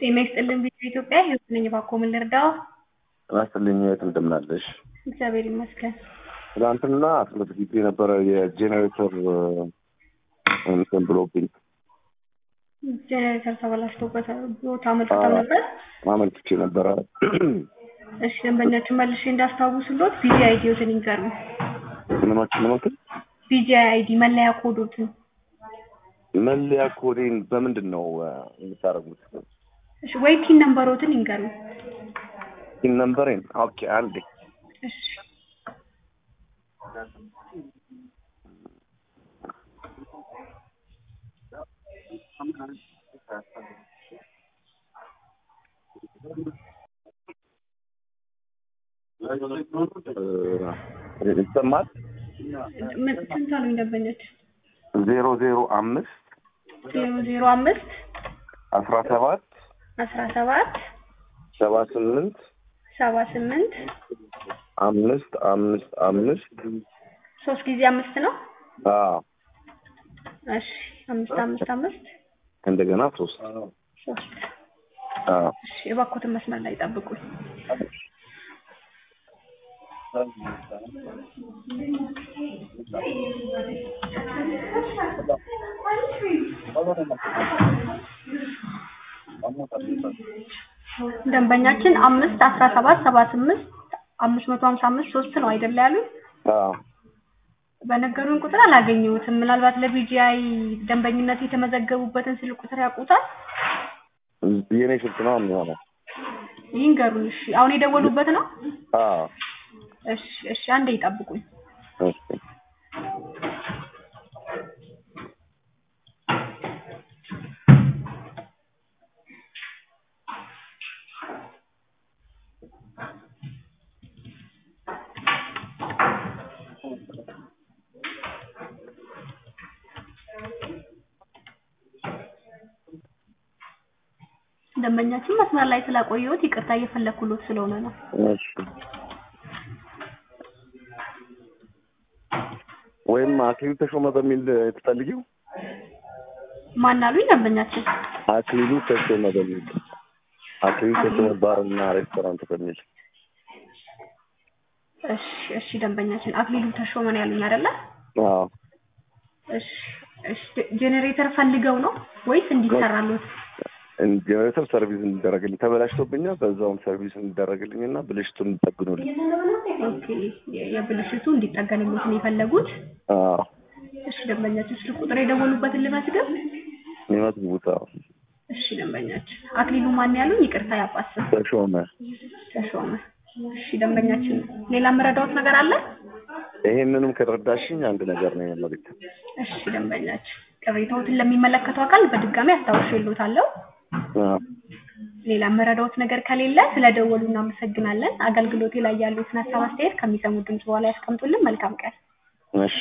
ጤና ይስጥልን ቪዲዮ ኢትዮጵያ ህይወት ነኝ። እባክዎ ምን ልርዳዎ? ጤና ይስጥልኝ እህት እንደምን አለሽ? እግዚአብሔር ይመስገን። ትናንትና አስመዝግቤ የነበረ የጄኔሬተር እንትን ብሎብኝ ጄኔሬተር ተበላሽቶበት ቦታ አመልክተው ነበር። አመልክቼ ነበረ። እሺ ደንበኛችን መልሼ እንዳስታውሱሎት ቢጂ አይዲዎትን ይንገሩኝ። ምኖች ምኖትን ቢጂ አይዲ መለያ ኮዶትን መለያ ኮዴን በምንድን ነው የምታደርጉት? እሺ ወይ ቲን ነምበሮትን ይንገሩኝ። ፒን ነምበሬን ኦኬ፣ አንዴ እሺ ይሰማል። ምን ስንት አሉኝ ደንበኞች? ዜሮ ዜሮ አምስት ዜሮ ዜሮ አምስት አስራ ሰባት አስራ ሰባት ሰባ ስምንት ሰባ ስምንት አምስት አምስት አምስት ሶስት ጊዜ አምስት ነው። አዎ እሺ አምስት አምስት አምስት እንደገና ሶስት ሶስት አዎ እሺ የባኮትን መስመር ላይ ጠብቁኝ። ደንበኛችን አምስት አስራ ሰባት ሰባ ስምንት አምስት መቶ ሀምሳ አምስት ሶስት ነው አይደለ ያሉት? አዎ በነገሩን ቁጥር አላገኘሁትም። ምናልባት ለቢጂአይ ደንበኝነት የተመዘገቡበትን ስልክ ቁጥር ያውቁታል? የኔ ስልክ ነው የሚሆነው። ይንገሩን። እሺ አሁን የደወሉበት ነው? አዎ እሺ እሺ አንዴ ይጠብቁኝ። እሺ ደንበኛችን መስመር ላይ ስላቆየሁት ይቅርታ እየፈለኩሎት ስለሆነ ነው። እሺ ወይም አክሊሉ ተሾመ በሚል ትፈልጊው? ማን አሉኝ ደንበኛችን? አክሊሉ ተሾመ በሚል አክሊሉ ተሾመ ባርና ሬስቶራንት በሚል እሺ እሺ ደንበኛችን አክሊሉ ተሾመ ነው ያሉኝ አይደለ? አዎ እሺ እሺ ጄኔሬተር ፈልገው ነው ወይስ እንዲሰራሉት? ጀነሬተር ሰርቪስ እንዲደረግልኝ ተበላሽቶብኛል። በዛውም ሰርቪስ እንዲደረግልኝ እና ብልሽቱን እንዲጠግኑልኝ። ኦኬ የ- የብልሽቱ እንዲጠገንሎት ነው የፈለጉት? አዎ እሺ ደንበኛችን ስልክ ቁጥር የደወሉበትን ልመዝገብ? የሚመዝግቡት አዎ እሺ ደንበኛችን አክሊሉ ማን ያሉኝ? ይቅርታ ያባስም ተሾመ። ተሾመ። እሺ ደንበኛችን ሌላ የምረዳዎት ነገር አለ? ይሄንንም ከረዳሽኝ አንድ ነገር ነው የመልእክት እሺ ደንበኛችን ቅሬታዎትን ለሚመለከተው አካል በድጋሚ አስታውሼልዎታለሁ። አዎ ሌላ የምረዳዎት ነገር ከሌለ ስለደወሉ እናመሰግናለን። አገልግሎቴ ላይ ያሉትን ሀሳብ አስተያየት ከሚሰሙት ድምጽ በኋላ ያስቀምጡልን። መልካም ቀን። እሺ